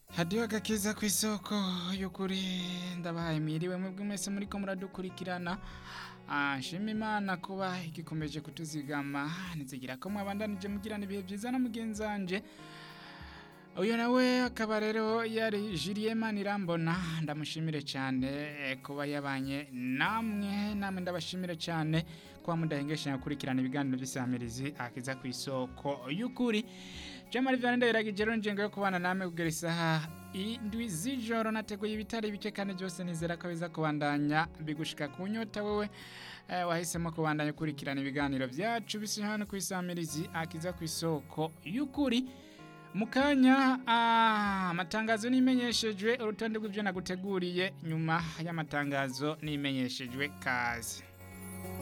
hadiho agakiza ku isoko y'ukuri ndabahaye mwiriwe mwebwe mwese muriko muradukurikirana Ah, nshima imana kuba igikomeje kutuzigama nizigira ko mwabandanije mugirana ibihe byiza na mugenzi wanje uyu nawe akaba rero yari Julien Manirambona ndamushimire cyane eh, kuba yabanye namwe namwe ndabashimire cyane kuba mudahengesha gukurikirana ibiganiro by'isamirizi akiza ku isoko y'ukuri Jamari Vianney ndayiragije rero njengo yo kubana namwe kugera isaha indwi z'ijoro nateguye ibitari bike kandi byose nizera ko biza kubandanya bigushika ku nyota wewe eh, wahisemo kubandanya ukurikirana ibiganiro byacu bisi hano ku isamirizi akiza ku isoko y'ukuri Mukanya ah, amatangazo nimenyeshejwe urutonde rw'ibyo naguteguriye nyuma y'amatangazo nimenyeshejwe kazi